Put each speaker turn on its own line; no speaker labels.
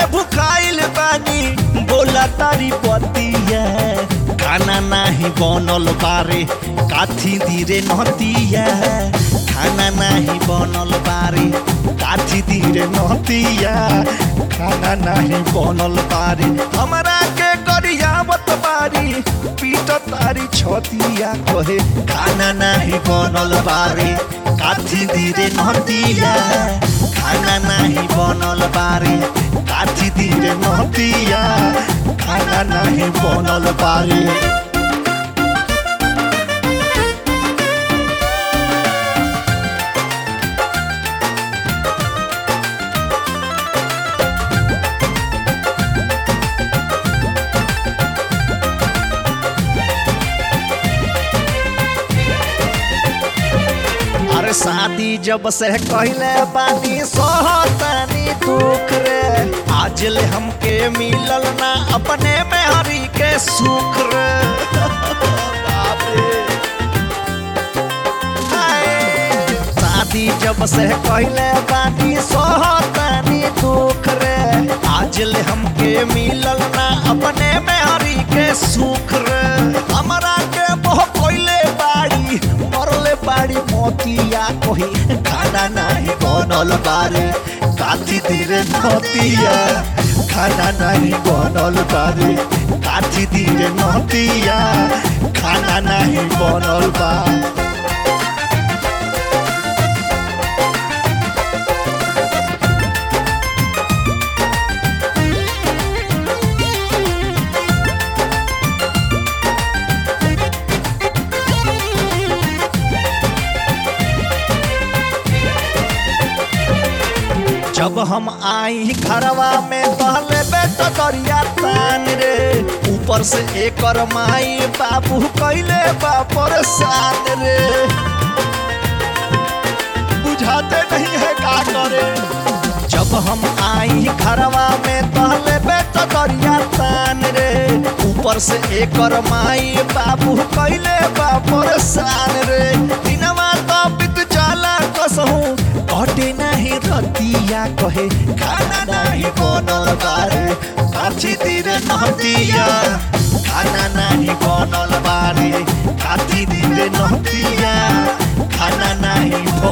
से भुखाइल बानी बोला तारी पतिया खाना नाही बनल बारे काथी धीरे नतिया खाना नाही बनल बारे काथी धीरे नतिया खाना नाही बनल बारे हमरा के गरियावत बारी पीट तारी छतिया कहे खाना नाही बनल बारे काथी धीरे नतिया खाना नाही बनल बारे काथी धीरे नतिया खाना नाही बनल बारे अरे शादी जब से कहले बानी सोहतानी दुख रे आज ले हमके मिलल ना अपने में हरी के सुख रे बाप रे हाय। शादी जब से कहले बानी सोहतानी दुख रे आज ले हमके मिलल ना अपने में हरी के सुख रे हमरा के मोह कोइले बाड़ी मरले बाड़ी मोतिया कोही खाना नहीं बनल बारे काथी धीरे नतिया खाना नहीं बनल बारे काथी धीरे नतिया खाना नहीं बनल बा जब हम आई घरवा में पहले बेटा करिया तान रे ऊपर से एकर माई बाबू कैले बापर साथ रे बुझाते नहीं है का करे जब हम आई घरवा में पहले बेटा करिया तान रे ऊपर से एकर माई बाबू कैले बापर सान रे दिनवा तो बीत जाला कसहूं कटे नहीं रतिया कहे खाना नहीं बनल बारे काची दिरे नहतिया खाना नहीं बनल बारे काची दिरे नहतिया खाना नहीं